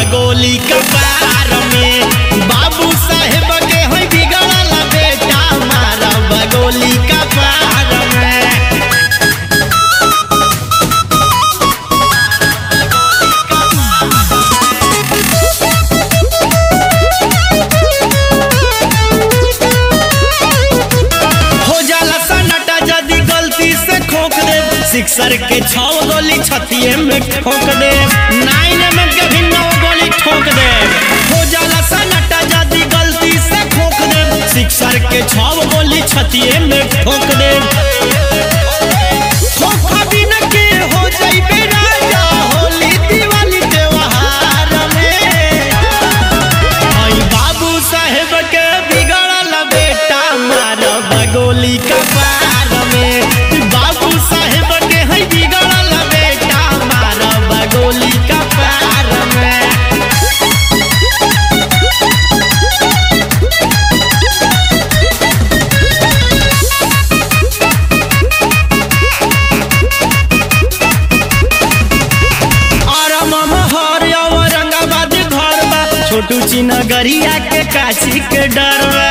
बगोली कपार में बाबू साहेब के होई बिगड़ल बेटा मारा बगोली कपार में हो जाला सन्नाटा यदि गलती से खोक दे सिक्सर के छौ गोली छतिए में ठोक दे नाइन में के भी नौ गोली ठोक दे हो जाला सन्नाटा यदि गलती से खोक दे सिक्सर के छौ गोली छतिए में ठोक दे खोखा बिन के हो जाइबे राजा होली दिवाली त्योहार में आई बाबू साहेब के बिगड़ल बेटा मार बगोली कपार में बाबू साहेब के है बिगड़ल बेटा मार बगोली कपार में और महर औरंगाबाद घर बा छोटू चिनगरिया के काशी के डर बा